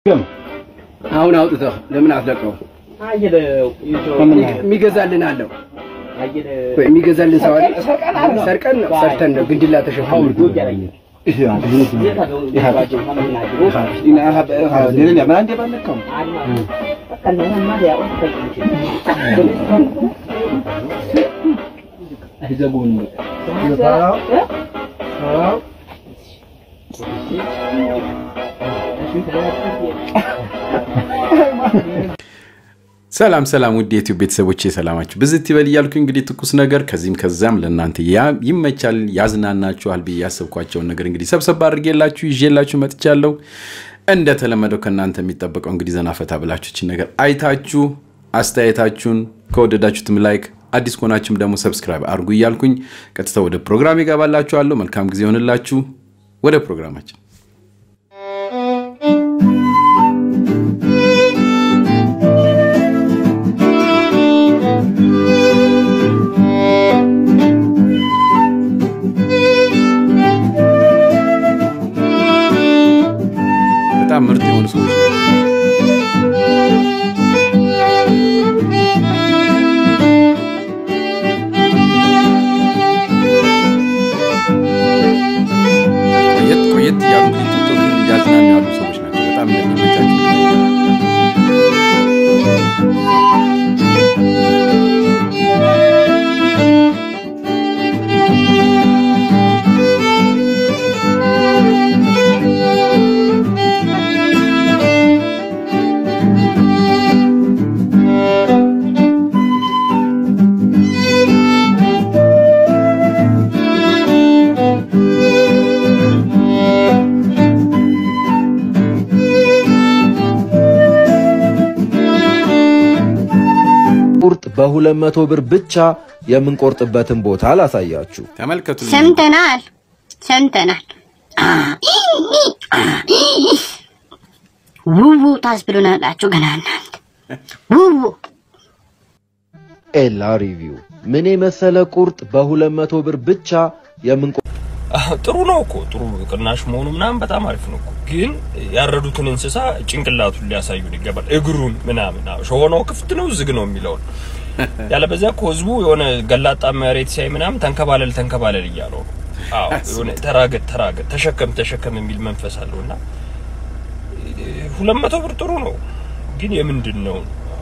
አሁን አውጥተህ ለምን አትለቀው? የሚገዛልን አለው የሚገዛልን ሰው አለ። ሰርቀን ነው ሰርተን ነው ግንድላ ተሸክመን ሰላም ሰላም ውድ የዩቲዩብ ቤተሰቦቼ ሰላማችሁ ብዝት ይበል እያልኩ እንግዲህ ትኩስ ነገር ከዚህም ከዛም ለእናንተ ያ- ይመቻል ያዝናናችኋል ብዬ ያሰብኳቸውን ነገር እንግዲህ ሰብሰብ አድርጌላችሁ ይዤላችሁ መጥቻለሁ። እንደተለመደው ከእናንተ የሚጠበቀው እንግዲህ ዘና ፈታ ብላችሁ ይችን ነገር አይታችሁ አስተያየታችሁን ከወደዳችሁትም ላይክ አዲስ ከሆናችሁም ደግሞ ሰብስክራይብ አድርጉ እያልኩኝ ቀጥታ ወደ ፕሮግራም ይገባላችኋለሁ። መልካም ጊዜ ይሆንላችሁ። ወደ ፕሮግራማችን በጣም ምርጥ የሆኑ ሰዎች ናቸው። ቆየት ቆየት እያሉ እንግዲህ ቲክቶክን እያዝናኑ ያሉ ሰዎች ናቸው። በጣም እንደሚመቻቸው ቁርጥ በሁለት መቶ ብር ብቻ የምንቆርጥበትን ቦታ ላሳያችሁ። ተመልከቱ። ሰምተናል ሰምተናል። ውቡ ታስብሉናላችሁ ገና እናንተ ውቡ ኤላ ሪቪው ምን የመሰለ ቁርጥ በሁለት መቶ ብር ብቻ የምንቆ ጥሩ ነው እኮ ጥሩ ቅናሽ መሆኑ ምናምን በጣም አሪፍ ነው እኮ። ግን ያረዱትን እንስሳ ጭንቅላቱን ሊያሳዩን ይገባል። እግሩን ምናምን አዎ፣ ሾሆናው ክፍት ነው ዝግ ነው የሚለውን ያለበዚያ እኮ ህዝቡ የሆነ ገላጣ መሬት ሲያይ ምናምን ተንከባለል ተንከባለል እያለው ነው። አዎ የሆነ ተራገጥ ተራገጥ ተሸከም ተሸከም የሚል መንፈስ አለው እና ሁለት መቶ ብር ጥሩ ነው ግን የምንድን ነው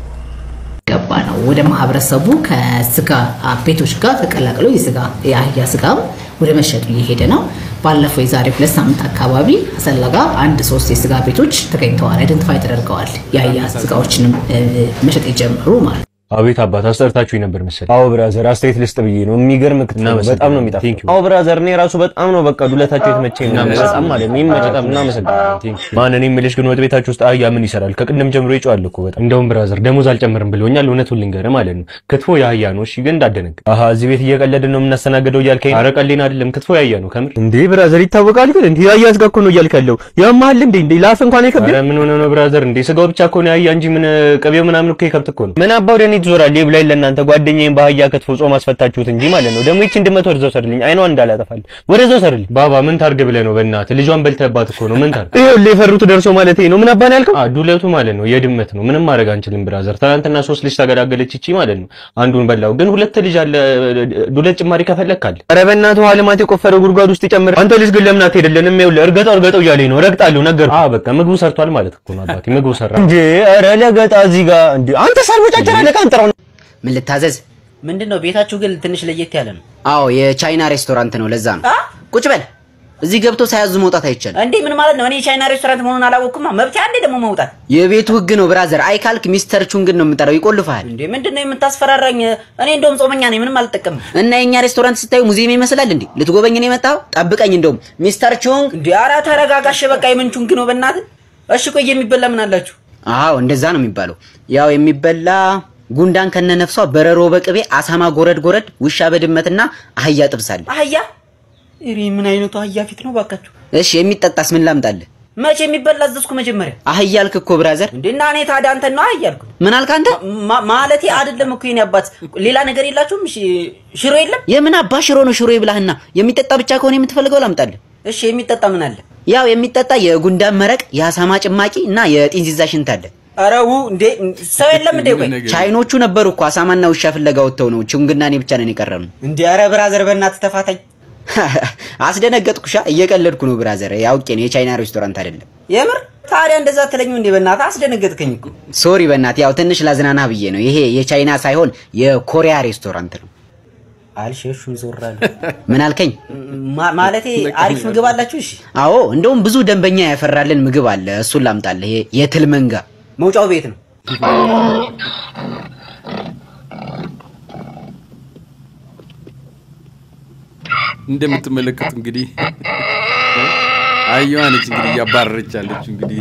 ገባ ነው ወደ ማህበረሰቡ ከስጋ ቤቶች ጋር ተቀላቅሎ የስጋ የአህያ ስጋም ወደ መሸጡ እየሄደ ነው። ባለፈው የዛሬ ሁለት ሳምንት አካባቢ አሰላ ጋር አንድ ሶስት የስጋ ቤቶች ተገኝተዋል፣ አይደንቲፋይ ተደርገዋል። የአህያ ስጋዎችንም እ፣ መሸጥ የጀመሩ ማለት ነው። አቤት አባት አስጠርታችሁ ነበር መሰለኝ። አዎ ብራዘር አስተያየት ልስጥ ብዬ ነው። የሚገርም ክትፎ ነው። በጣም ነው የሚጣፍጠው። አዎ ብራዘር እኔ ራሱ በጣም ነው በቃ ዱለታችሁ የተመቸኝ ነው። በጣም ማለት ነው ይመች። በጣም እናመሰግናለን። ማን እኔ የምልሽ ግን ወጥ ቤታችሁ ውስጥ አህያ ምን ይሰራል? ከቅድም ጀምሮ ይጮሃል እኮ በጣም። እንደውም ብራዘር ደሞዝ አልጨምርም ብሎኛል። እውነቱን ልንገርህ ማለት ነው ክትፎ የአህያ ነው። እሺ ግን እንዳደነቅ አሀ እዚህ ቤት እየቀለድን ነው የምናስተናግደው እያልከኝ ነው? ኧረ ቀልዴን አይደለም ክትፎ የአህያ ነው ከምር። እንዴ ብራዘር ይታወቃል። ግን እንዴ የአህያ ስጋ እኮ ነው እያልክ ያለው ያማሃል እንዴ? እንዴ ላፍ እንኳን አይከብድም። ኧረ ምን ሆነ ነው ብራዘር? እንዴ ስጋው ብቻ እኮ ነው የአህያ እንጂ ምን ቅቤው ምናምን እኮ የከብት እኮ ነው። ምን አባ ወደ እኔ ትዞራለህ? ብላይ ለእናንተ ጓደኛዬን በአህያ ክትፎ ጾም አስፈታችሁት እንጂ ማለት ነው። ደግሞ ይቺን ድመት ወደዛው ሰርልኝ፣ አይኗን እንዳላጠፋል ወደዛው ሰርልኝ። ባባ ምን ታርግ ብለህ ነው? በእናትህ ልጇን በልተህባት እኮ ነው። ምን ታርግ? ይኸውልህ የፈሩት ደርሶ ማለት ነው። ምን አባን ያልከው? አዎ ዱለቱ ማለት ነው የድመት ነው። ምንም ማድረግ አንችልም ብራዘር። ትናንትና ሶስት ልጅ ተገላገለች ይቺ ማለት ነው። አንዱን በላው፣ ግን ሁለት ልጅ አለ። ዱለት ጭማሪ ከፈለክ አለ። ኧረ በእናትህ ውሃ ልማት የቆፈረው ጉድጓድ ውስጥ ይጨምር። አንተ ልጅ ግን ለምን አትሄድልንም? ይኸውልህ እርገጠው እርገጠው እያለኝ ነው። ረግጣለሁ ነገር አዎ በቃ ምግቡ ሰርቷል ማለት እኮ ነው አባቴ። ምግቡ ሰራ እንጂ ኧረ ለገጣ እዚህ ጋር እንዴ አንተ ሳልቦጫጨራ ለቃንጥራው ምን ልታዘዝ? ምንድን ነው ቤታችሁ ግን ትንሽ ለየት ያለ ነው አዎ የቻይና ሬስቶራንት ነው። ለዛ ነው። ቁጭ በል። እዚህ ገብቶ ሳያዙ መውጣት አይቻልም። እንዴ ምን ማለት ነው እኔ የቻይና ሬስቶራንት መሆኑን አላወቅኩማ መብት አንዴ ደግሞ መውጣት የቤቱ ህግ ነው ብራዘር። አይ ካልክ ሚስተር ቹንግን ነው የምጠራው፣ ይቆልፍሃል። እንዴ ምንድን ነው የምታስፈራራኝ እኔ እንደውም ጾመኛ ነኝ ምንም አልጠቀምም እና የእኛ ሬስቶራንት ስታዩ ሙዚየም ይመስላል እንዴ? ልትጎበኝ ነው የመጣው? ጠብቀኝ። እንደውም ሚስተር ቹንግ። እንዴ ኧረ ተረጋጋሽ በቃ የምን ቹንግ ነው በእናትህ እሺ ቆይ የሚበላ ምን አላችሁ አዎ እንደዛ ነው የሚባለው። ያው የሚበላ ጉንዳን ከነነፍሷ፣ በረሮ በቅቤ፣ አሳማ ጎረድ ጎረድ፣ ውሻ በድመትና አህያ ጥብሳለ። አህያ እሪ ምን አይነቱ አህያ ፊት ነው ባካችሁ እሺ የሚጠጣስ ምን ላምጣልህ? መቼ የሚበላ አዘዝኩ መጀመሪያ አህያ አልክ እኮ ብራዘር። እንዴ እና እኔ ታዲያ አንተን ነው አህያ አልኩት ምን አልክ አንተ? ማ- ማለቴ አይደለም እኮ የኔ አባት ሌላ ነገር የላችሁም እሺ ሽሮ የለም የምን አባ ሽሮ ነው ሽሮ ይብላህና፣ የሚጠጣ ብቻ ከሆነ የምትፈልገው ላምጣልህ። እሺ የሚጠጣ ምን አለ? ያው የሚጠጣ የጉንዳን መረቅ፣ የአሳማ ጭማቂ እና የጢንዚዛ ሽንት አለ። አረው እንዴ ሰው የለም እንዴ? ቆይ ቻይኖቹ ነበሩ እኮ አሳማና ውሻ ፍለጋ ወጥተው ነው። ችንግና እኔ ብቻ ነን የቀረን። እንዴ ኧረ ብራዘር በእናትህ ተፋታኝ። አስደነገጥኩሻ። እየቀለድኩ ነው ብራዘር። ያውቄ ነው የቻይና ሬስቶራንት አይደለም። የምር ታዲያ እንደዛ አትለኝም እንዴ? በእናትህ አስደነገጥከኝ እኮ። ሶሪ በእናትህ ያው ትንሽ ላዝናና ብዬ ነው። ይሄ የቻይና ሳይሆን የኮሪያ ሬስቶራንት ነው። አልሸሹም ዞር አለ። ምን አልከኝ? ማ- ማለቴ አሪፍ ምግብ አላችሁ? እሺ አዎ እንደውም ብዙ ደንበኛ ያፈራልን ምግብ አለ። እሱን ላምጣልህ። ይሄ የትል መንጋ መውጫው ቤት ነው። እንደምትመለከቱ እንግዲህ አየዋ ነች እንግዲህ እያባረረች ያለችው እንግዲህ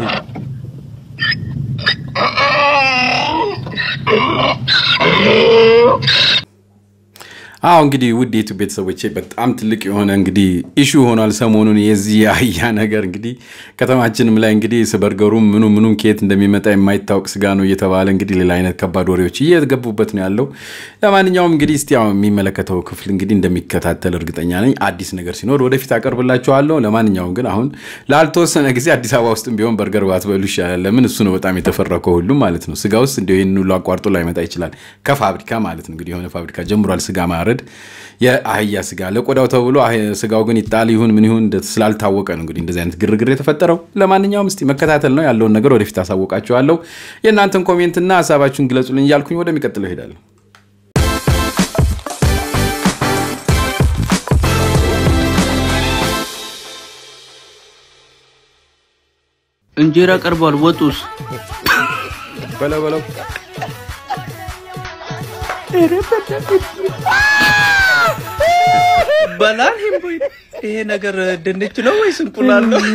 አዎ እንግዲህ ውድ የዩቱብ ቤተሰቦቼ በጣም ትልቅ የሆነ እንግዲህ ኢሹ ሆኗል ሰሞኑን የዚህ የአህያ ነገር እንግዲህ ከተማችንም ላይ እንግዲህ በርገሩም ምኑ ምኑም ከየት እንደሚመጣ የማይታወቅ ስጋ ነው እየተባለ እንግዲህ ሌላ አይነት ከባድ ወሬዎች እየገቡበት ነው ያለው። ለማንኛውም እንግዲህ እስቲ ያው የሚመለከተው ክፍል እንግዲህ እንደሚከታተል እርግጠኛ ነኝ። አዲስ ነገር ሲኖር ወደፊት አቀርብላችኋለሁ። ለማንኛውም ግን አሁን ላልተወሰነ ጊዜ አዲስ አበባ ውስጥም ቢሆን በርገር ባትበሉ ይሻላል። ለምን እሱ ነው በጣም የተፈረከው ሁሉም ማለት ነው። ስጋ ውስጥ እንዲሁ ይህን ሁሉ አቋርጦ ላይመጣ ይችላል። ከፋብሪካ ማለት ነው እንግዲህ የሆነ ፋብሪካ ጀምሯል ስጋ ማረድ የአህያ ስጋ ለቆዳው ተብሎ አህ- ስጋው ግን ይጣል ይሁን ምን ይሁን እንደ- ስላልታወቀ ነው እንግዲህ እንደዚህ አይነት ግርግር የተፈጠረው። ለማንኛውም እስቲ መከታተል ነው ያለውን ነገር ወደፊት አሳውቃችኋለሁ። የእናንተን ኮሜንትና ሀሳባችሁን ግለጹልኝ እያልኩኝ ወደሚቀጥለው እሄዳለሁ። እንጀራ ቀርቧል። ወጡስ በለው በለው በላል ሂምቦይ ይሄ ነገር ድንች ነው ወይስ እንቁላል ነው?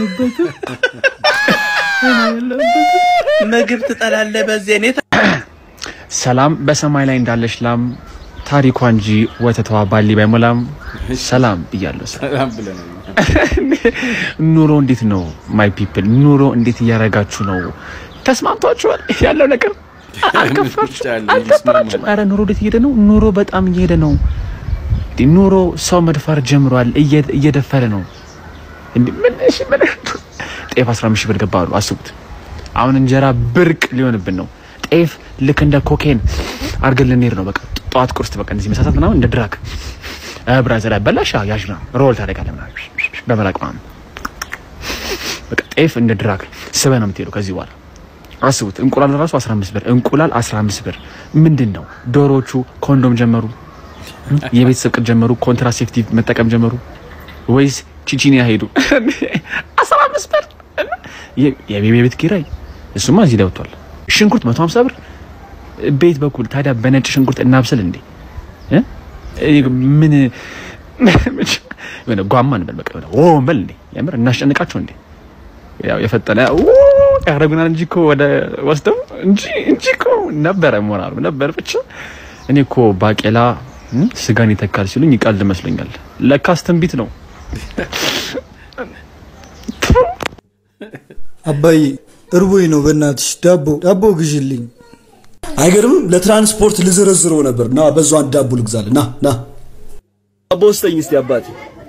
ምግብ ትጠላለህ በዚህ እኔ ሰላም በሰማይ ላይ እንዳለች ላም ታሪኳ እንጂ ወተቷ ባሊ ባይሞላም ሰላም ብያለሁ። ሰላም ብለናል። ኑሮ እንዴት ነው ማይ ፒፕል? ኑሮ እንዴት እያደረጋችሁ ነው? ተስማምቷችኋል? ያለው ነገር አልከፋችሁ? አልከፋችሁም? ኧረ ኑሮ እንዴት እየሄደ ነው? ኑሮ በጣም እየሄደ ነው። እንዲህ ኑሮ ሰው መድፈር ጀምሯል። እየ- እየደፈረ ነው። እንዲህ ምን እሺ ምን ጤፍ 15 ሺህ ብር ገባ አሉ። አስቡት። አሁን እንጀራ ብርቅ ሊሆንብን ነው። ጤፍ ልክ እንደ ኮኬን አድርገን ልንሄድ ነው። በቃ ጠዋት ቁርስ በቃ እንደዚህ መሳሳት ምናምን እንደ ድራግ ብራዘር በላሽ ያዥ ምናምን ሮል ታደርጋለህ ምናምን በመላቅ ምናምን በቃ ጤፍ እንደ ድራግ ስበህ ነው የምትሄደው ከዚህ በኋላ አስቡት። እንቁላል ራሱ 15 ብር እንቁላል 15 ብር ምንድን ነው? ዶሮዎቹ ኮንዶም ጀመሩ፣ የቤተሰብ ቅድ ጀመሩ፣ ኮንትራሴፕቲቭ መጠቀም ጀመሩ ወይስ ቺቺኒያ ሄዱ? 15 ብር የ- የቤቢ ቤት ኪራይ እሱማ እዚህ ላይ ወጥቷል። ሽንኩርት 150 ብር ቤት በኩል ታዲያ በነጭ ሽንኩርት እናብስል እንዴ? እ? እኔ ምን የሆነ ጓማ እንበል በቃ የሆነ ኦ እንበል እንዴ? የምር እናስጨንቃቸው እንዴ? ያው የፈጠነ ኦ ያደርጉናል እንጂ እኮ ወደ ወስደው እንጂ እንጂ እኮ ነበረ ሞራል ነበር። ብቻ እኔ እኮ ባቄላ እ? ስጋን ይተካል ሲሉኝ ይቀልድ መስሎኛል። ለካስ ትንቢት ነው። አባዬ እርቦኝ ነው፣ በእናትሽ ዳቦ ዳቦ ግዢልኝ። አይገርምም? ለትራንስፖርት ልዘረዝረው ነበር። ና በዛው አንድ ዳቦ ልግዛልህ። ና ና ዳቦ ስጠኝ እስቲ አባቴ።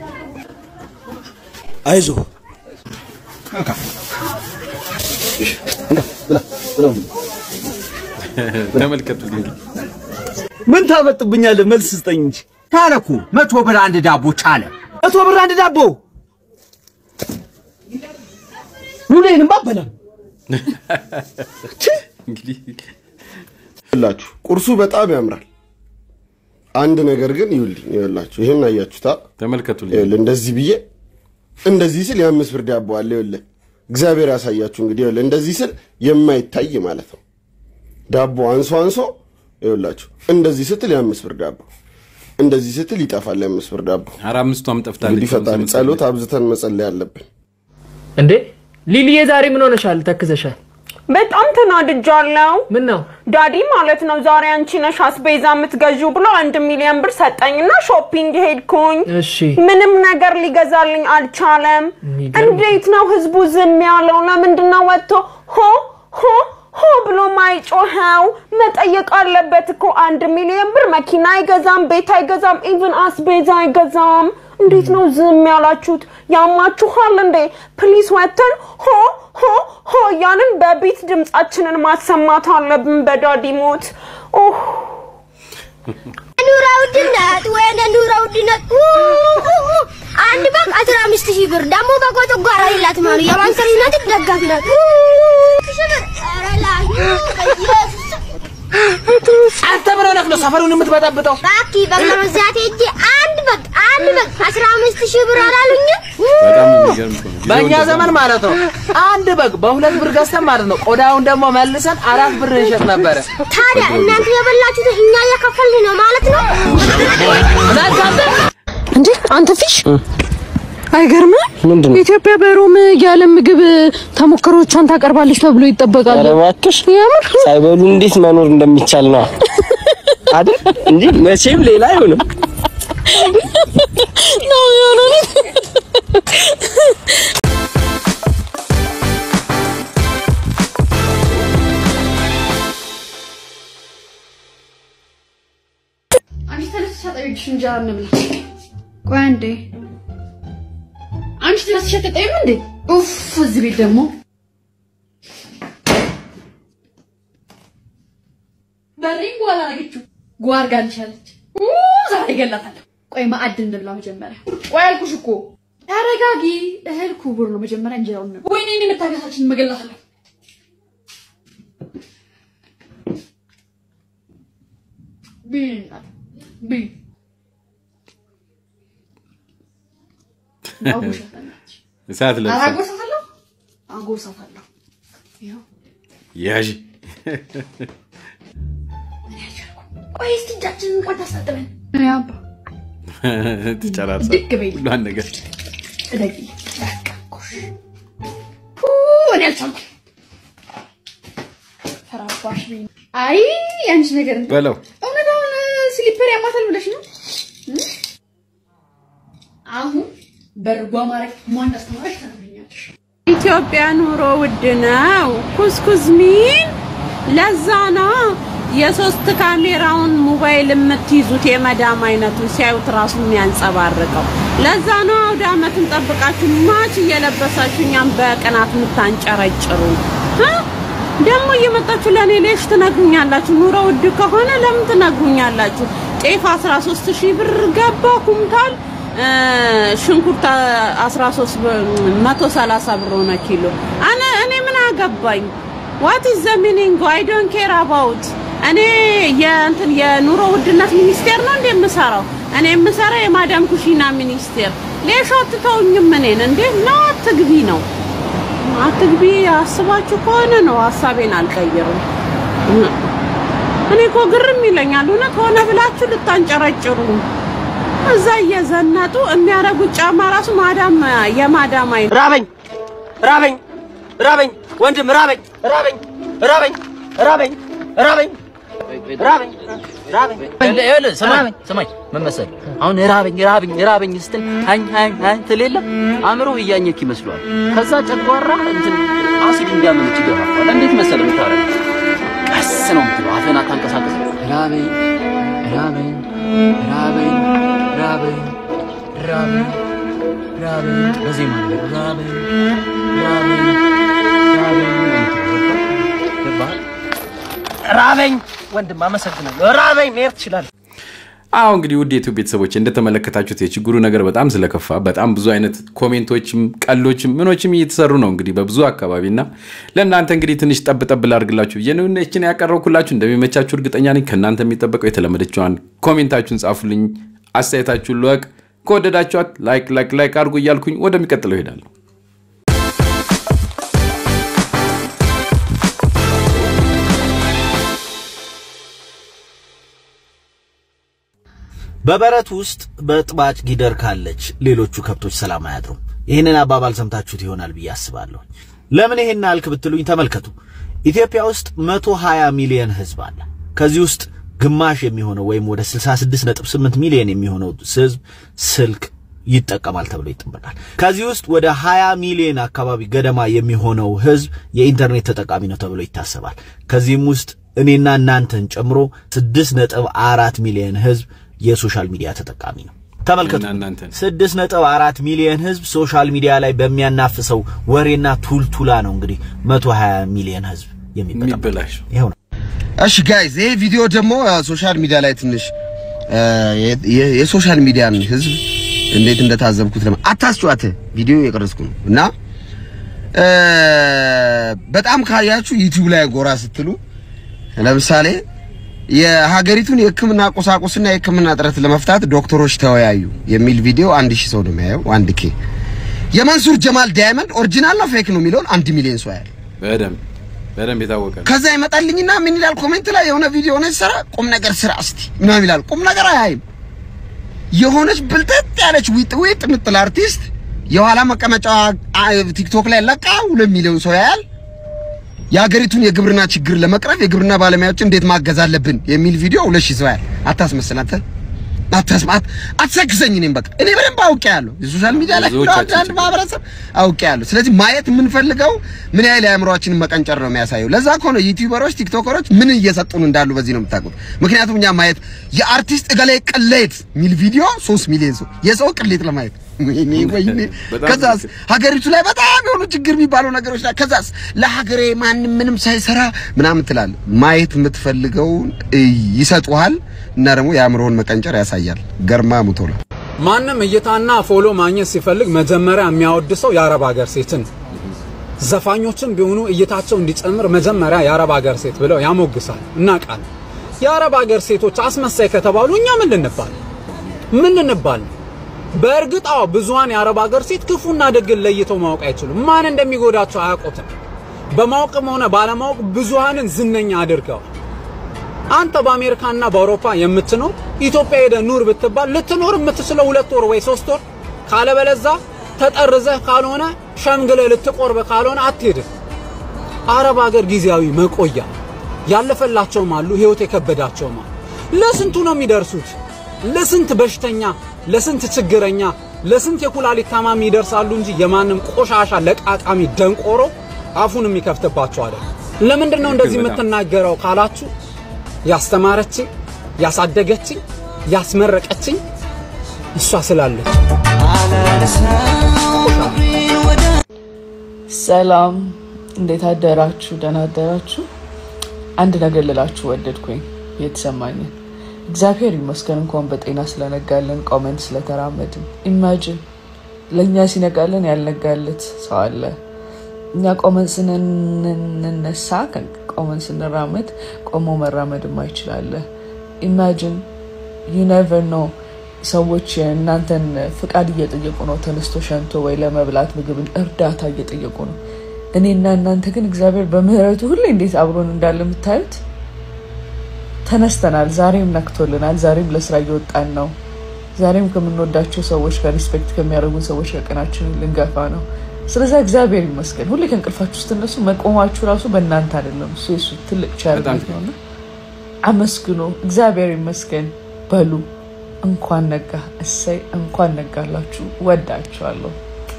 አይዞህ ተመልከቱልኝ። ምን ታመጥብኛለህ? መልስ ስጠኝ እንጂ ቻለ እኮ መቶ ብር አንድ ዳቦ ቻለ። መቶ ብር አንድ ዳቦ ሉሌንም አበላም እንግዲህ ይላችሁ ቁርሱ በጣም ያምራል። አንድ ነገር ግን ይውልኝ ይኸውላችሁ፣ ይሄን አያችሁታ? ተመልከቱልኝ። ይኸውልህ እንደዚህ ብዬ እንደዚህ ስል የአምስት ብር ዳቦ አለ። ይኸውልህ እግዚአብሔር ያሳያችሁ እንግዲህ። ይኸውልህ እንደዚህ ስል የማይታይ ማለት ነው። ዳቦ አንሶ አንሶ ይኸውላችሁ፣ እንደዚህ ስትል የአምስት ብር ዳቦ፣ እንደዚህ ስትል ይጠፋል የአምስት ብር ዳቦ። ኧረ አምስቷም ጠፍታለች። እንግዲህ ፈጣሪ ጸሎት አብዝተን መጸለይ አለብን። እንዴ ሊሊዬ ዛሬ ምን ሆነሻል? ተክዘሻል። በጣም ተናድጃለሁ። ምን ነው ዳዲ ማለት ነው ዛሬ አንቺ ነሽ አስቤዛ የምትገዢው ብሎ አንድ ሚሊዮን ብር ሰጠኝና ሾፒንግ ሄድኩኝ። እሺ ምንም ነገር ሊገዛልኝ አልቻለም። እንዴት ነው ህዝቡ ዝም ያለው? ለምንድን ነው ወጥቶ ሆ ሆ ሆ ብሎ ማይጮኸው? መጠየቅ አለበት እኮ አንድ ሚሊዮን ብር መኪና አይገዛም፣ ቤት አይገዛም፣ ኢቭን አስቤዛ አይገዛም። እንዴት ነው ዝም ያላችሁት? ያማችኋል እንዴ? ፕሊስ ወተን ሆ ሆ ሆ እያልን በቢት ድምጻችንን ማሰማት አለብን። በዳዲ ሞት ኦህ ኑሮ ውድነት ወይኔ ኑሮ ውድነት ኡ፣ ኡ፣ ኡ። አንድ በግ አስራ አምስት ሺህ ብር ደግሞ በጎ ጓራ የላት ማለት የማንቸስተር ዩናይትድ ደጋፊ ናት። ኡ፣ ሺህ ብር ኧረ ላዩ በኢየሱስ አንተ ምን ሆነህ ነው ሰፈሩን የምትበጠብጠው? እባክህ በግ ለመግዛት ሄጄ አንድ በግ አንድ በግ አስራ አምስት ሺህ ብር አላሉኝም? በጣም የሚገርም እኮ ነው። ጊዜው በእኛ እንደዛ ዘመን ነው። ማለት ነው አንድ በግ በሁለት ብር ገዝተን ማለት ነው ቆዳውን ደግሞ መልሰን አራት ብር እንሸጥ ነበረ። ታዲያ እናንተ የበላችሁትን እኛ እየከፈልን ነው ማለት ነው? እንዴ አንተ ፊሽ አይገርምም? ምንድን ነው? ኢትዮጵያ በሮም ያለ ምግብ ተሞክሮቿን ታቀርባለች ተብሎ ይጠበቃል። ኧረ እባክሽ የምር ሳይበሉ እንዴት መኖር እንደሚቻል ነው አይደል? እንጂ መቼም ሌላ አይሆንም። ነው የሆነ አንቺ ተነስሽ አጠቢብሽ እንጀራ እንብላ። ቆይ አንዴ አንቺ ተነስሽ አትጠይም እንዴ? ኡፍ እዚህ ቤት ደግሞ በሪን ጓል አደረገችው። ጓ አድርጋልሻለች። ኡ ዛሬ እገላታለሁ። ቆይ ማዕድ እንብላ መጀመሪያ። ቆይ አልኩሽ እኮ ተረጋጊ። እህል ክቡር ነው። መጀመሪያ እንጀራውን እንብላ። ወይኔ እኔ መታገሳችን መገላታለሁ። ብይ እናት ብይ አጎርሳታለሁ። እሳት ለብሳ አጎርሳታለሁ አጎርሳታለሁ። ይኸው ያዥ ቆይ እስቲ እጃችንን እንኳን ታስታጥበን። እኔ አባ ትጨራርሳ ድግ በይ። ሁሏን ነገር እደጊ በቃ ጎሽ። ፑ እኔ አልቻልኩም። ፈራባሽ ብኝ። አይ ያንቺ ነገር እንትን በለው እውነት አሁን ስሊፐር ያማታል ብለሽ ነው? እ? አሁን በርጓ ማረግ ማን እንዳስተማረሽ ተነግሪኛለሽ። ኢትዮጵያ ኑሮ ውድ ነው። ኩስኩስ ሚን ለዛ ነው የሶስት ካሜራውን ሞባይል የምትይዙት የመዳም አይነቱ ሲያዩት ራሱ የሚያንጸባርቀው። ለዛ ነው አውደ ዓመትን ጠብቃችሁ ማች እየለበሳችሁ እኛም በቅናት የምታንጨረጭሩ እ? ደግሞ እየመጣችሁ ለእኔ ሌሽ ትነግሩኛላችሁ። ኑሮ ውድ ከሆነ ለምን ትነግሩኛላችሁ? ጤፍ 13 ሺህ ብር ገባ ኩምታል እ፣ ሽንኩርት 13 ብር 130 ብር ሆነ ኪሎ። እኔ እኔ ምን አገባኝ? ዋት ኢዝ ዘ ሚኒንግ አይ ዶንት ኬር አባውት እኔ የእንትን የኑሮ ውድነት ሚኒስቴር ነው እንዴ የምሰራው? እኔ የምሰራው የማዳም ኩሺና ሚኒስቴር። ሌሽ አትተውኝም እኔን እንዴ? ነው አትግቢ ነው አትግቢ አስባችሁ ከሆነ ነው ሀሳቤን አልቀይርም። እኔ እኮ ግርም ይለኛል እውነት ሆነ ብላችሁ ልታንጨረጭሩ እዛ እየዘነጡ የሚያደርጉት ጫማ ራሱ ማዳም የማዳም አይነት ራበኝ ራበኝ ራበኝ ወንድም ራበኝ ራበኝ ራበኝ ራበኝ ራበኝ ራበኝ ራበኝ ይኸውልህ ስማኝ ስማኝ ምን መሰለህ አሁን ራበኝ ራበኝ ራበኝ ስትል አኝ አኝ አኝ ትል የለም አእምሮ እያኘክ ይመስለዋል ከዛ ጨጓራ እንትን አሲድ እንዲያመነጭ ይገፋፋል እንዴት መሰለህ የምታረግ ቀስ ነው የምትለው አፍህን አታንቀሳቀስ ራበኝ ራበኝ ራበኝ ራበኝ ራበኝ ራበኝ በዜማ ነገር ራበኝ ራበኝ ራበኝ ነው የምትለው። ገባህ? ራበኝ ወንድም አመሰግናለሁ። ራበኝ መሄድ ትችላለህ። አሁ እንግዲህ ውድ የኢትዮ ቤተሰቦች እንደተመለከታችሁት የችግሩ ነገር በጣም ስለከፋ በጣም ብዙ አይነት ኮሜንቶችም ቀሎችም ምኖችም እየተሰሩ ነው እንግዲህ በብዙ አካባቢ እና ለእናንተ እንግዲህ ትንሽ ጠብ ጠብ ላድርግላችሁ ብዬ ነው ይህችን ያቀረብኩላችሁ። እንደሚመቻችሁ እርግጠኛ ነኝ። ከእናንተ የሚጠበቀው የተለመደችዋን ኮሜንታችሁን ጻፉልኝ፣ አስተያየታችሁን ልወቅ። ከወደዳችኋት ላይክ ላይክ ላይክ አድርጉ እያልኩኝ ወደሚቀጥለው ይሄዳለሁ። በበረት ውስጥ በጥባጭ ጊደር ካለች ሌሎቹ ከብቶች ሰላም አያድሩም። ይህንን አባባል ሰምታችሁት ይሆናል ብዬ አስባለሁ። ለምን ይሄን አልክ ብትሉኝ ተመልከቱ። ኢትዮጵያ ውስጥ 120 ሚሊዮን ህዝብ አለ። ከዚህ ውስጥ ግማሽ የሚሆነው ወይም ወደ 66.8 ሚሊዮን የሚሆነው ህዝብ ስልክ ይጠቀማል ተብሎ ይጠበቃል። ከዚህ ውስጥ ወደ 20 ሚሊዮን አካባቢ ገደማ የሚሆነው ህዝብ የኢንተርኔት ተጠቃሚ ነው ተብሎ ይታሰባል። ከዚህም ውስጥ እኔና እናንተን ጨምሮ 6.4 ሚሊዮን ህዝብ የሶሻል ሚዲያ ተጠቃሚ ነው። ተመልከቱ። ስድስት ነጥብ አራት ሚሊዮን ህዝብ ሶሻል ሚዲያ ላይ በሚያናፍሰው ወሬና ቱልቱላ ነው እንግዲህ 120 ሚሊዮን ህዝብ የሚበላሽ ይኸው ነው። እሺ ጋይዝ ይሄ ቪዲዮ ደግሞ ሶሻል ሚዲያ ላይ ትንሽ የ- የሶሻል ሚዲያን ህዝብ እንዴት እንደታዘብኩት ለማ አታስጨዋት ቪዲዮ የቀረጽኩ ነው እና እ፣ በጣም ካያችሁ ዩቲዩብ ላይ ጎራ ስትሉ ለምሳሌ የሀገሪቱን የሕክምና ቁሳቁስና የሕክምና እጥረት ለመፍታት ዶክተሮች ተወያዩ የሚል ቪዲዮ አንድ ሺህ ሰው ነው የሚያየው። አንድ ኬ የመንሱር ጀማል ዳይመንድ ኦሪጂናል ነው ፌክ ነው የሚለውን አንድ ሚሊዮን ሰው ያያል። በደንብ በደንብ የታወቀ ነው። ከዛ ይመጣልኝና ምን ይላል ኮሜንት ላይ የሆነ ቪዲዮ ሆነች ሰራ ቁም ነገር ስራ እስቲ ምናምን ይላል። ቁም ነገር አያይም። የሆነች ብልጥጥ ያለች ዊጥ ዊጥ ምጥል አርቲስት የኋላ መቀመጫ ቲክቶክ ላይ ለቃ ሁለት ሚሊዮን ሰው ያያል። የሀገሪቱን የግብርና ችግር ለመቅረፍ የግብርና ባለሙያዎችን እንዴት ማገዝ አለብን የሚል ቪዲዮ ሁለት ሺህ ሰው ያያል። አታስመስል አንተ አታስማት አትሰክሰኝ። እኔም በቃ እኔ በደንብ አውቄያለሁ። የሶሻል ሚዲያ ላይ ብዙዎቻችን አንድ ማህበረሰብ አውቄያለሁ። ስለዚህ ማየት የምንፈልገው ምን ያህል የአእምሯችንን መቀንጨር ነው የሚያሳየው። ለዛ ከሆነ ዩቲዩበሮች፣ ቲክቶከሮች ምን እየሰጡን እንዳሉ በዚህ ነው የምታውቁት። ምክንያቱም እኛ ማየት የአርቲስት እገሌ ቅሌት የሚል ቪዲዮ ሶስት ሚሊዮን ሰው የሰው ቅሌት ለማየት ወይኔ ወይኔ። በጣም ከዛስ ሀገሪቱ ላይ በጣም የሆኑ ችግር የሚባሉ ነገሮች ላይ ከዛስ ለሀገሬ ማንም ምንም ሳይሰራ ምናምን ትላለህ። ማየት የምትፈልገውን እይ፣ ይሰጡሃል እና ደግሞ የአእምሮውን መቀንጨር ያሳያል። ገርማ ሙቶላ ማንም እይታና ፎሎ ማግኘት ሲፈልግ መጀመሪያ የሚያወድሰው የአረብ ሀገር ሴትን ዘፋኞችም ቢሆኑ እይታቸው እንዲጨምር መጀመሪያ የአረብ ሀገር ሴት ብለው ያሞግሳል። እናውቃለን። የአረብ ሀገር ሴቶች አስመሳይ ከተባሉ እኛ ምን ልንባል ምን ልንባል? በእርግጥ አዎ ብዙሃን የአረብ ሀገር ሴት ክፉና ደግን ለይተው ማወቅ አይችሉም። ማን እንደሚጎዳቸው አያውቁትም። በማወቅም ሆነ ባለማወቅ ብዙሃንን ዝነኛ አድርገዋል። አንተ በአሜሪካና በአውሮፓ የምትኖር ኢትዮጵያ ሄደ ኑር ብትባል ልትኖር የምትችለው ሁለት ወር ወይ ሶስት ወር ካለበለዛ ተጠርዘህ ካልሆነ ሸምግለህ ልትቆርብ ካልሆነ አትሄድም። አረብ ሀገር ጊዜያዊ መቆያ ያለፈላቸውም አሉ፣ ህይወት የከበዳቸውም አሉ። ለስንቱ ነው የሚደርሱት? ለስንት በሽተኛ፣ ለስንት ችግረኛ፣ ለስንት የኩላሊት ታማሚ ይደርሳሉ እንጂ የማንም ቆሻሻ ለቃቃሚ ደንቆሮ አፉን የሚከፍትባቸው አይደል። ለምንድን ነው እንደዚህ የምትናገረው ካላችሁ ያስተማረችኝ፣ ያሳደገችኝ፣ ያስመረቀችኝ እሷ ስላለች። ሰላም፣ እንዴት አደራችሁ? ደህና አደራችሁ? አንድ ነገር ልላችሁ ወደድኩኝ የተሰማኝን። እግዚአብሔር ይመስገን እንኳን በጤና ስለነጋለን ቆመን ስለተራመድን። ኢማጅን ለእኛ ሲነጋለን ያልነጋለት ሰው አለ። እኛ ቆመን ስንነሳ ቆመን ስንራመድ ቆሞ መራመድ ማይችላለ። ኢማጅን ዩ ኔቨር ኖ ሰዎች የእናንተን ፍቃድ እየጠየቁ ነው። ተነስቶ ሸንቶ ወይ ለመብላት ምግብን እርዳታ እየጠየቁ ነው። እኔና እናንተ ግን እግዚአብሔር በምህረቱ ሁሌ እንዴት አብሮን እንዳለ የምታዩት ተነስተናል። ዛሬም ነክቶልናል። ዛሬም ለስራ እየወጣን ነው። ዛሬም ከምንወዳቸው ሰዎች ጋር ሪስፔክት ከሚያደርጉን ሰዎች ጋር ቀናችንን ልንገፋ ነው። ስለዚ እግዚአብሔር ይመስገን። ሁሌ ከእንቅልፋችሁ ስትነሱ መቆማችሁ ራሱ በእናንተ አይደለም፣ እሱ የሱ ትልቅ ቸርነት ነውና አመስግኖ እግዚአብሔር ይመስገን በሉ። እንኳን ነጋ፣ እሰይ እንኳን ነጋላችሁ። ወዳችኋለሁ።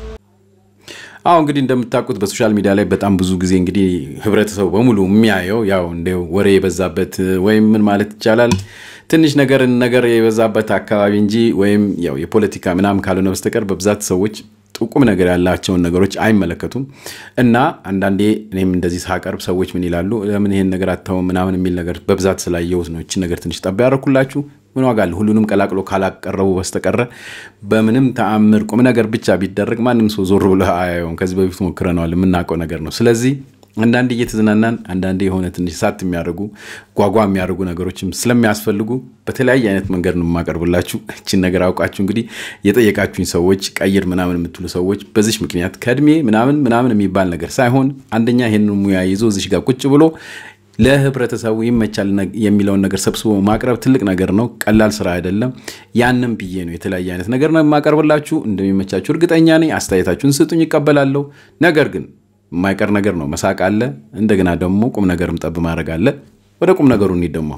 አሁ እንግዲህ እንደምታውቁት በሶሻል ሚዲያ ላይ በጣም ብዙ ጊዜ እንግዲህ ህብረተሰቡ በሙሉ የሚያየው ያው እንደ ወሬ የበዛበት ወይም ምን ማለት ይቻላል ትንሽ ነገር ነገር የበዛበት አካባቢ እንጂ ወይም ያው የፖለቲካ ምናምን ካልሆነ በስተቀር በብዛት ሰዎች ቁም ነገር ያላቸውን ነገሮች አይመለከቱም። እና አንዳንዴ እኔም እንደዚህ ሳቀርብ ሰዎች ምን ይላሉ፣ ለምን ይሄን ነገር አታውም ምናምን የሚል ነገር በብዛት ስላየሁት ነው ይችን ነገር ትንሽ ጠባ ያደረኩላችሁ። ምን ዋጋ አለ? ሁሉንም ቀላቅሎ ካላቀረቡ በስተቀረ በምንም ተአምር ቁም ነገር ብቻ ቢደረግ ማንም ሰው ዞር ብሎ አያየውም። ከዚህ በፊት ሞክረነዋል፣ የምናውቀው ነገር ነው። ስለዚህ አንዳንዴ እየተዝናናን አንዳንዴ የሆነ ትንሽ ሳት የሚያደርጉ ጓጓ የሚያደርጉ ነገሮችም ስለሚያስፈልጉ በተለያየ አይነት መንገድ ነው የማቀርብላችሁ። እችን ነገር አውቃችሁ እንግዲህ የጠየቃችሁኝ ሰዎች ቀይር ምናምን የምትሉ ሰዎች በዚች ምክንያት ከእድሜ ምናምን ምናምን የሚባል ነገር ሳይሆን አንደኛ ይህንን ሙያ ይዞ እዚሽ ጋር ቁጭ ብሎ ለህብረተሰቡ ይመቻል የሚለውን ነገር ሰብስቦ ማቅረብ ትልቅ ነገር ነው። ቀላል ስራ አይደለም። ያንም ብዬ ነው የተለያየ አይነት ነገር ነው የማቀርብላችሁ። እንደሚመቻችሁ እርግጠኛ ነኝ። አስተያየታችሁን ስጡኝ፣ ይቀበላለሁ። ነገር ግን የማይቀር ነገር ነው። መሳቅ አለ። እንደገና ደግሞ ቁም ነገርም ጠብ ማድረግ አለ። ወደ ቁም ነገሩ እንሂድ ደግሞ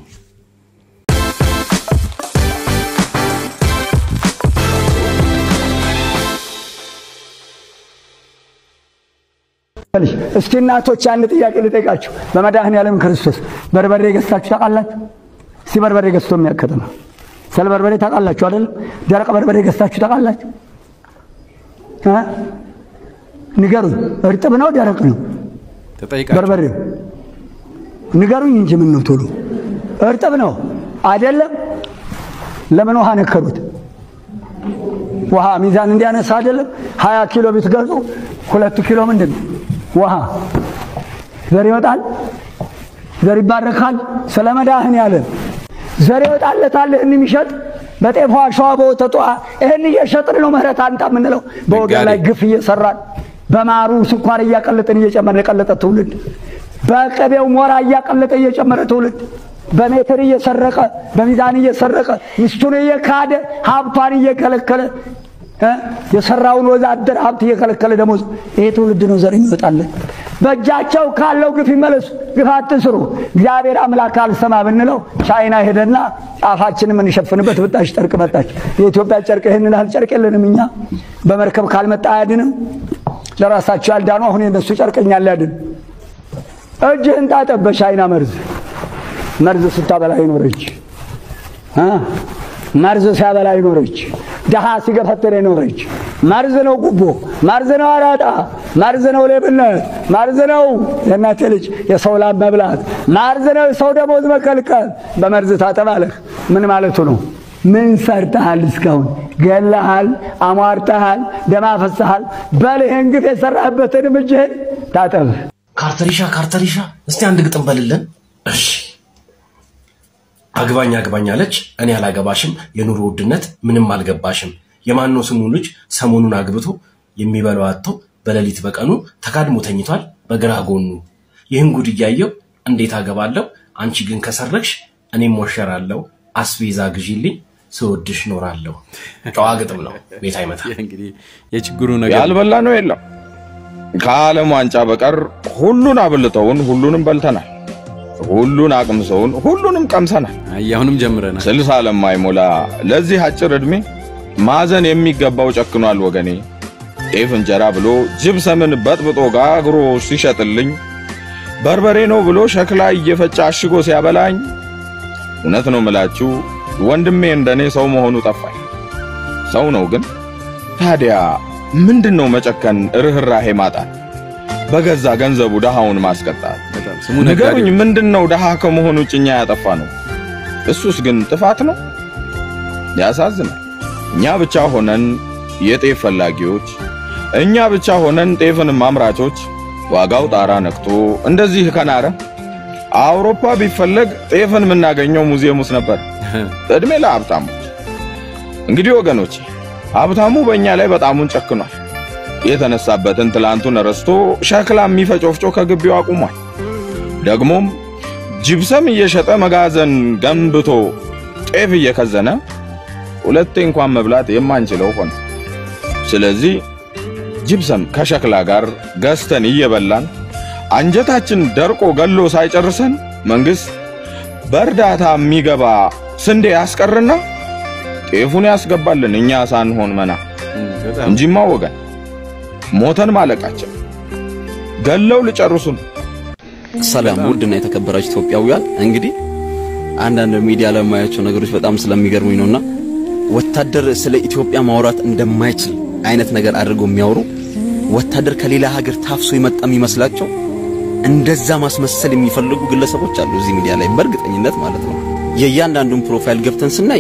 እስኪ እናቶች አንድ ጥያቄ ልጠይቃችሁ። በመድኃኔዓለም ክርስቶስ በርበሬ ገዝታችሁ ታውቃላችሁ? እስቲ በርበሬ ገዝቶ የሚያከተማ ስለ በርበሬ ታውቃላችሁ አይደል? ደረቅ በርበሬ ገዝታችሁ ታውቃላችሁ? እ? ንገሩኝ። እርጥብ ነው ደረቅ ነው ተጠይቃችሁ በርበሬው? ንገሩኝ እንጂ ምን ነው ቶሎ። እርጥብ ነው አይደለም? ለምን ውሃ ነከሩት? ውሃ ሚዛን እንዲያነሳ አይደለም? ሀያ ኪሎ ብትገዙ ሁለቱ ኪሎ ምንድን ነው? ውሃ ዘር ይወጣል፣ ዘር ይባረካል። ስለ መዳህን ያለን ዘር ይወጣለታል። ይህን የሚሸጥ በጤፏ አሸዋ በወተቷ ይህን እየሸጥን ነው ምህረት አንጣ የምንለው በወገን ላይ ግፍ እየሰራን በማሩ ስኳር እያቀለጥን እየጨመርን የቀለጠ ትውልድ በቅቤው ሞራ እያቀለጠ እየጨመረ ትውልድ በሜትር እየሰረቀ በሚዛን እየሰረቀ ሚስቱን እየካደ ሀብቷን እየከለከለ እ? የሰራውን ወዛደር ሀብት እየከለከለ ደሞዝ ይሄ ትውልድ ነው ዘር የሚወጣለን። በእጃቸው ካለው ግፍ ይመለሱ፣ ግፍ አትስሩ። እግዚአብሔር አምላክ አልሰማ ብንለው ቻይና ሄደና ጫፋችንን የምንሸፍንበት ብጣሽ ጨርቅ መጣች። የኢትዮጵያ ጨርቅ ይህንን ያህል ጨርቅ የለንም እኛ። በመርከብ ካልመጣ አያድንም። ለራሳቸው ያልዳኑ አሁን የነሱ ጨርቅ እኛን ሊያድን እጅህን ታጠብ በቻይና መርዝ መርዝ ስታበላ ይኖረች እ? መርዝ ሲያበላ ይኖረች ድሃ ሲገፈትር ይኖረች መርዝ ነው ጉቦ መርዝ ነው አራጣ መርዝ ነው ሌብነት መርዝ ነው የእናቴ ልጅ የሰው ላብ መብላት መርዝ ነው የሰው ደሞዝ መከልከል በመርዝ ታጠባለህ ምን ማለቱ ነው ምን ሰርተሃል እስካሁን ገለሃል አሟርተሃል ደም አፈስሃል በል ይህን ግፍ የሰራህበትን እጅህን ታጠብ ካርተሪሻ ካርተሪሻ፣ እስቲ አንድ ግጥም በልልን። እሺ። አግባኝ አግባኝ አለች፣ እኔ አላገባሽም፣ የኑሮ ውድነት ምንም አልገባሽም። የማነው ስሙ ልጅ ሰሞኑን አግብቶ የሚበላው አጥቶ በሌሊት በቀኑ ተካድሞ ተኝቷል በግራ ጎኑ። ይህን ጉድ እያየው እንዴት አገባለሁ? አንቺ ግን ከሰረግሽ እኔም ሞሸራለሁ። አስቤዛ ግዢልኝ ስወድሽ ኖራለሁ። ጨዋ ግጥም ነው፣ ቤት አይመታ። እንግዲህ የችግሩ ነገር ያልበላ ነው የለም። ከዓለም ዋንጫ በቀር ሁሉን አብልተውን ሁሉንም በልተናል። ሁሉን አቅምሰውን ሁሉንም ቀምሰናል። አሁንም ጀምረናል። ስልሳ ለማይሞላ ለዚህ አጭር ዕድሜ ማዘን የሚገባው ጨክኗል ወገኔ። ጤፍ እንጀራ ብሎ ጅብሰምን በጥብጦ ጋግሮ ሲሸጥልኝ በርበሬ ነው ብሎ ሸክላ እየፈጨ አሽጎ ሲያበላኝ እውነት ነው ምላችሁ ወንድሜ እንደኔ ሰው መሆኑ ጠፋኝ። ሰው ነው ግን ታዲያ ምንድን ነው መጨከን፣ ርኅራሄ ማጣት፣ በገዛ ገንዘቡ ድሃውን ማስቀጣት? ንገሩኝ፣ ምንድን ነው ድሃ ከመሆኑ ጭኛ ያጠፋ ነው? እሱስ ግን ጥፋት ነው? ያሳዝናል። እኛ ብቻ ሆነን የጤፍ ፈላጊዎች፣ እኛ ብቻ ሆነን ጤፍን አምራቾች፣ ዋጋው ጣራ ነክቶ እንደዚህ ከናረ አውሮፓ ቢፈለግ ጤፍን የምናገኘው ሙዚየም ውስጥ ነበር። እድሜ ለሀብታሞች። እንግዲህ ወገኖች ሀብታሙ በእኛ ላይ በጣሙን ጨክኗል። የተነሳበትን ትላንቱን ረስቶ ሸክላ የሚፈጭ ወፍጮ ከግቢው አቁሟል። ደግሞም ጅብሰም እየሸጠ መጋዘን ገንብቶ ጤፍ እየከዘነ ሁለቴ እንኳን መብላት የማንችለው ሆነ። ስለዚህ ጅብሰም ከሸክላ ጋር ገዝተን እየበላን አንጀታችን ደርቆ ገሎ ሳይጨርሰን መንግስት በእርዳታ የሚገባ ስንዴ ያስቀርና ጤፉን ያስገባልን እኛ ሳንሆን መና እንጂማ ወገን ሞተን ማለቃችን ገለው ልጨርሱን። ሰላም ውድና የተከበራችሁ ኢትዮጵያውያን፣ እንግዲህ አንዳንድ ሚዲያ ላይ የማያቸው ነገሮች በጣም ስለሚገርሙኝ ነውና ወታደር ስለ ኢትዮጵያ ማውራት እንደማይችል አይነት ነገር አድርገው የሚያወሩ ወታደር ከሌላ ሀገር ታፍሶ የመጣ የሚመስላቸው እንደዛ ማስመሰል የሚፈልጉ ግለሰቦች አሉ እዚህ ሚዲያ ላይ በእርግጠኝነት ማለት ነው። የእያንዳንዱን ፕሮፋይል ገብተን ስናይ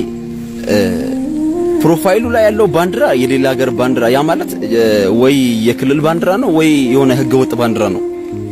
ፕሮፋይሉ ላይ ያለው ባንዲራ የሌላ ሀገር ባንዲራ ያ ማለት ወይ የክልል ባንዲራ ነው ወይ የሆነ ህገ ወጥ ባንዲራ ነው።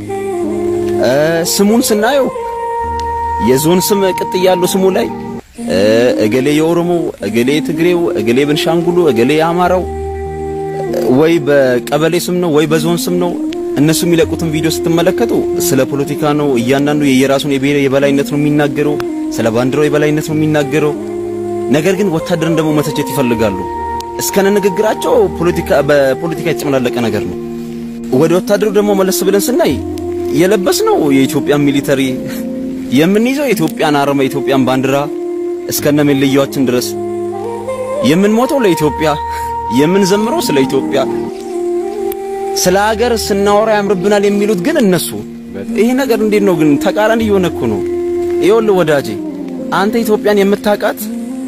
ስሙን ስናየው የዞን ስም ቅጥ ያለው ስሙ ላይ እገሌ የኦሮሞ፣ እገሌ የትግሬው፣ እገሌ ቤንሻንጉሉ፣ እገሌ የአማራው ወይ በቀበሌ ስም ነው ወይ በዞን ስም ነው። እነሱ የሚለቁትን ቪዲዮ ስትመለከቱ ስለ ፖለቲካ ነው። እያንዳንዱ የየራሱን የብሔር የበላይነት ነው የሚናገረው፣ ስለ ባንዲራው የበላይነት ነው የሚናገረው። ነገር ግን ወታደርን ደግሞ መተቸት ይፈልጋሉ። እስከነ ንግግራቸው ፖለቲካ በፖለቲካ የተጨመላለቀ ነገር ነው። ወደ ወታደሩ ደግሞ መለስ ብለን ስናይ የለበስነው የኢትዮጵያን ሚሊተሪ የምንይዘው የኢትዮጵያን አርማ የኢትዮጵያን ባንዲራ እስከነ መለያችን ድረስ የምንሞተው ለኢትዮጵያ የምንዘምረው ስለ ኢትዮጵያ ስለ ሀገር ስናወራ ያምርብናል የሚሉት ግን እነሱ። ይሄ ነገር እንዴት ነው ግን ተቃራኒ እየሆነ እኮ ነው። ይኸውልህ ወዳጄ አንተ ኢትዮጵያን የምታውቃት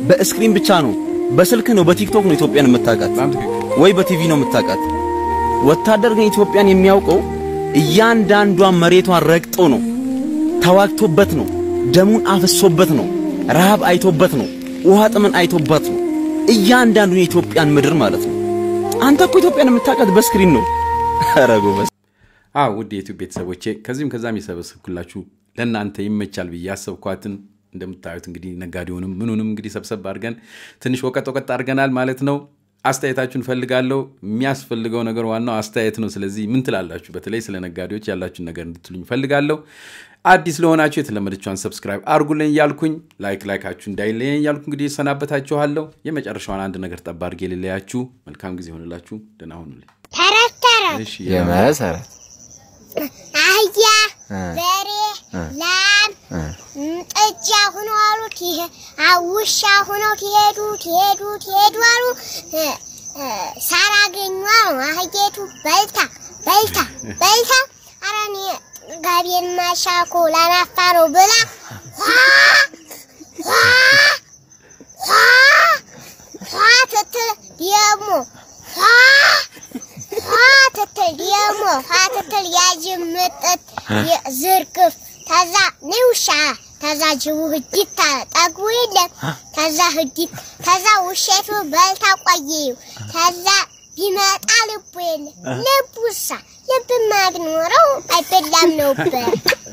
በስክሪን ብቻ ነው፣ በስልክ ነው፣ በቲክቶክ ነው ኢትዮጵያን የምታውቃት ወይ በቲቪ ነው የምታውቃት። ወታደር ግን ኢትዮጵያን የሚያውቀው እያንዳንዷን መሬቷን ረግጦ ነው፣ ተዋግቶበት ነው፣ ደሙን አፍሶበት ነው፣ ረሃብ አይቶበት ነው፣ ውሃ ጥምን አይቶበት ነው። እያንዳንዱን የኢትዮጵያን ምድር ማለት ነው። አንተ እኮ ኢትዮጵያን የምታውቃት በስክሪን ነው። ኧረ ጎበዝ። አዎ ውድ የዩቲዩብ ቤተሰቦቼ ከዚህም ከዛም የሰበሰብኩላችሁ ለእናንተ ይመቻል ብዬ ያሰብኳትን እንደምታዩት እንግዲህ ነጋዴውንም ምኑንም እንግዲህ ሰብሰብ አድርገን ትንሽ ወቀጥ ወቀጥ አድርገናል ማለት ነው። አስተያየታችሁን ፈልጋለሁ። የሚያስፈልገው ነገር ዋናው አስተያየት ነው። ስለዚህ ምን ትላላችሁ? በተለይ ስለ ነጋዴዎች ያላችሁን ነገር እንድትሉኝ ፈልጋለሁ። አዲስ ለሆናችሁ የተለመደችዋን ሰብስክራይብ አርጉልኝ እያልኩኝ ላይክ ላይካችሁ እንዳይለየኝ እያልኩ እንግዲህ እሰናበታችኋለሁ። የመጨረሻዋን አንድ ነገር ጠባ አድርጌ ልለያችሁ። መልካም ጊዜ ሆንላችሁ። ደህና ሁኑልኝ። ተረት ተረት እሺ የመሰረት አህያ እ በሬ እ ላም እ ም፣ ጥጃ ሁኖ አሉ ትሄ- አ- ውሻ ሁነው ትሄዱ ትሄዱ ትሄዱ አሉ እ፣ እ፣ ሳር አገኙ አሉ አህዬቱ በልታ በልታ በልታ ኧረ እኔ ጋቤን ማሻኮ ላናፋ ነው ብላ ኋ ኋ ኋ ኋ ትትል ደግሞ ኋ ኋ ትትል ደግሞ ኋ ትትል ያጅምጥት ዝርግፍ ተዛ ንውሻ ተዛ ጅቡ ህዲት አለ ጠግቡ የለም ተዛ ህዲት ተዛ ውሸቱ በልታ ቆየው ተዛ ቢመጣ ልቡ የለ ልቡሳ ልብማ ቢኖረው አይበላም ነበር።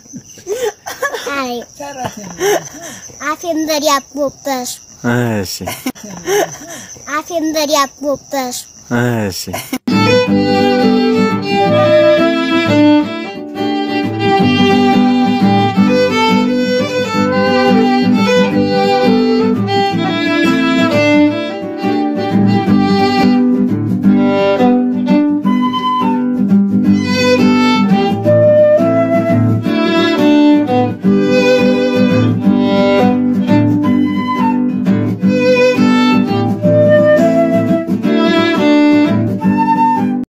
አይ አፌን በዳቦ በሱ እሺ አፌን በዳቦ በሱ እሺ